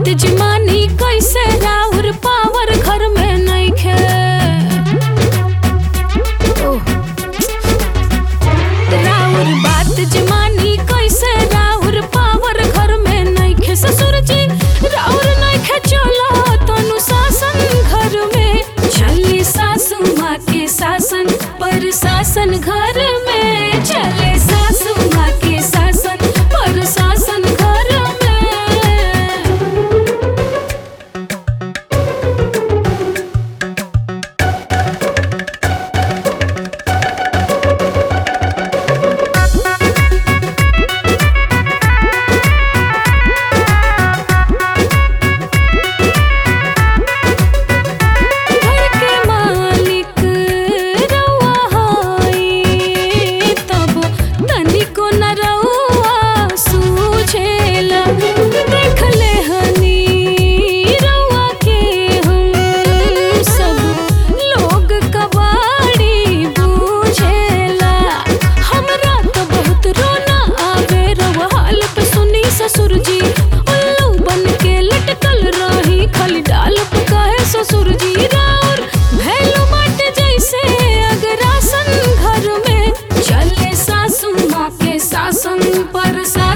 बात जमानी कैसे राउर पावर घर में नइखे ओह राउर बात जमानी कैसे राउर पावर घर में नइखे ससुर जी राउर नइखे चलो तनु शासन घर में चले सासू माँ के शासन पर शासन घर में चले सासू माँ के शासन पर शासन घर में घर के मालिक रउआ हई तब तनिको न रउआ सूझेला देख ले हनी रउआ के हम सब लोग कबाड़ी बूझेला हमरा तो बहुत रोना आवे रउआ हाल पे सुनी ससुर जी उल्लू बन के लटकल रही खाली डाल पे काहे ससुर जी राउर भैलू मट जैसे अगर आसन घर में चले सासू माँ के शासन पर सा